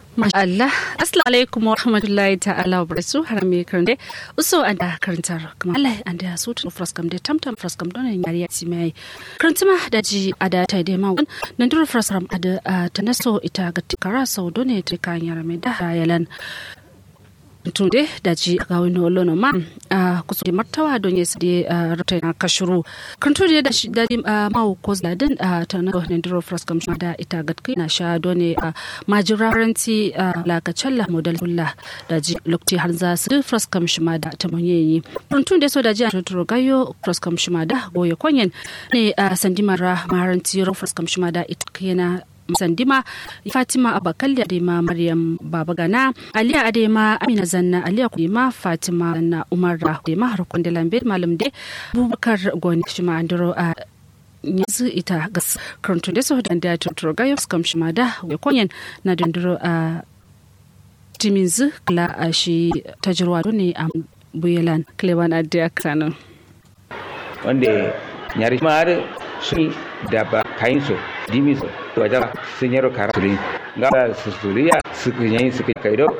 Masha Allah, Assalamu alaikum wa rahmatullahi ta'ala wa barakatuh har me karande uso an da karantar kuma Allah an da su tu fraskam da tamtam fraskam don yari ti mai karantuma da ji ada ta da ma nan dur fraskam ada tanaso ita ga tikara sau don ne ta kan yara mai da yalan tunde da ji ga wani olono ma a kusa da martawa don ya sade rata na kashuru kan tunde da shi da ma ko zadin ta na ne duro fraskam da ita gatkai na sha don ne majiraranti lakacalla model hulla da ji lokti har za su fraskam shima da ta munyeyi kan tunde so da ji a tuturo gayo fraskam shima da goye kwanyen ne sandimara maharanti ro fraskam shima da ita kena sandima fatima abakalli adema maryam babagana aliya adema amina zanna aliya kuma fatima zanna umar adema harkun da lambe malam de bubakar goni shima andro a yanzu ita gas karantun da sau da da tunturo gayo skam shima da konyen na dindiro a timinzu kala a shi tajirwa ne a buyelan klewan adiya kanon wanda nyari mar sun da ba kayin so dimi so to ajara sun yaro kara surin ga su suriya su kunyayin su kai do